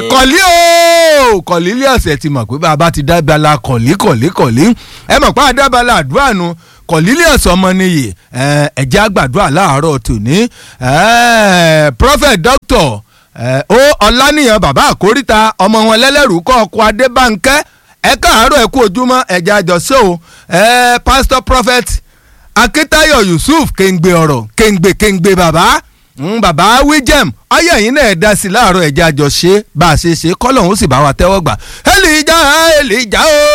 kọ̀lí o kọ̀lí ilé ọ̀sẹ̀ ti mọ̀ pé bàbá ti dábàlà kọ̀lí kọ̀lí kọ̀lí ẹ mọ̀ pé àdábàlà àdúrà nu kọ̀lí ilé ọ̀sẹ̀ ọmọ nìyí ẹ̀jẹ̀ àgbàdúrà láàárọ̀ tòní prophet doctor ó ọ̀lànìyàn bàbá àkóríta ọmọ wọn lẹ́lẹ́rú kọ́ ọkọ̀ adébánkẹ́ ẹ káàárọ̀ ẹ kú ojúmọ́ ẹ̀jẹ̀ àjọṣe o pastor prophet akitayo yusuf kéńgbé ọ̀rọ̀ kéńgbé kéńgbé bàbá bàbá wíjẹm ayé ẹ̀yin náà dá sí láàárọ̀ ẹ̀jẹ̀ àjọṣe bá a ṣe ṣe kọ́lọ́hún ó sì bá wa tẹ́wọ́ gbà èlìjà èlìjà o